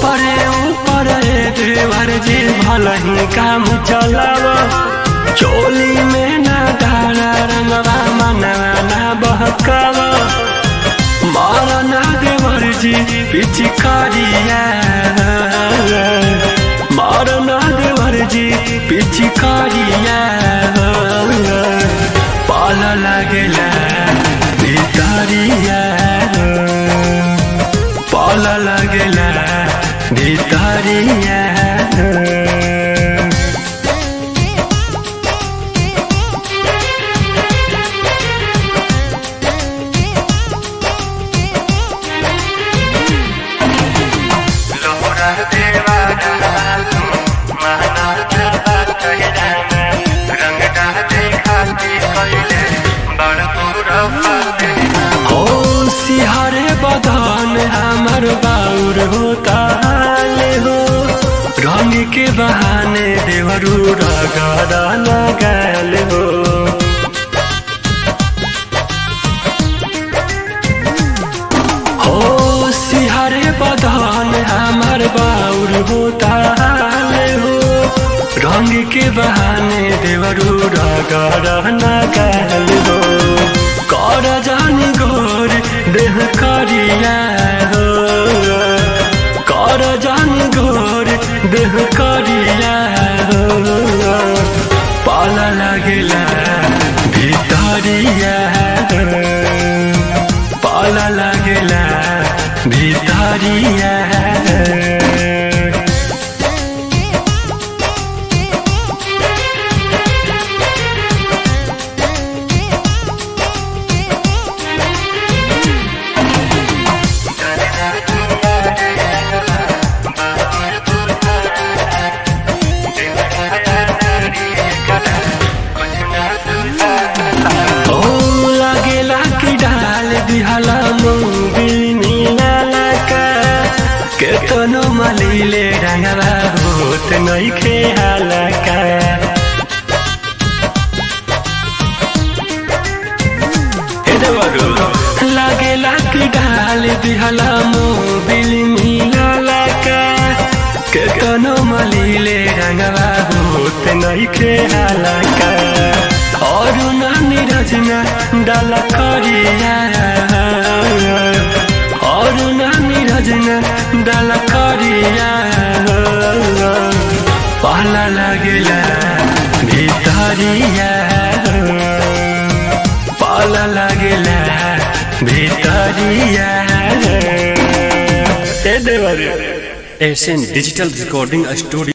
ऊपरे ऊपर देवर जी भल ही काम चलाव चोली में ना डाला रंगवा मनवा ना बहकाव मारना देवर जी पिचकारिया मारना देवर जी पिचकारिया पाल लागेला भितरिया पाल लागेला भितरिया लोरा देवा माना कहना रंग डाले खाती कैले बड़ पूरा फाते ओ सिहरे बदन हमर बाउर होता ले हो रंग के बहाने देवरू रगड़ा लगल हो ओ सिहरे बदन हमर बाउर होता ले हो रंग के बहाने देवरू रगड़ा लगल हो कर जानी गोर देह करिया हो कर जानी गोर देह करिया हो पाल लागेला भितरिया पाल लागेला भितरिया ओ लागेला कि डाल दिहला मोबिल मिलाला का केतनो मलीले रंगवा होत नहीं खेहाला का हे देवरू लागेला कि डाल दिहला मोबिल मिलाला का केतनो मलीले रंगवा होत नहीं खेहाला का और नानी रचना डाला करिया और नानी रचना डाला करिया पहला लगेला भितरिया पाला लगेला भितरिया ए देवर एशियन डिजिटल रिकॉर्डिंग स्टूडियो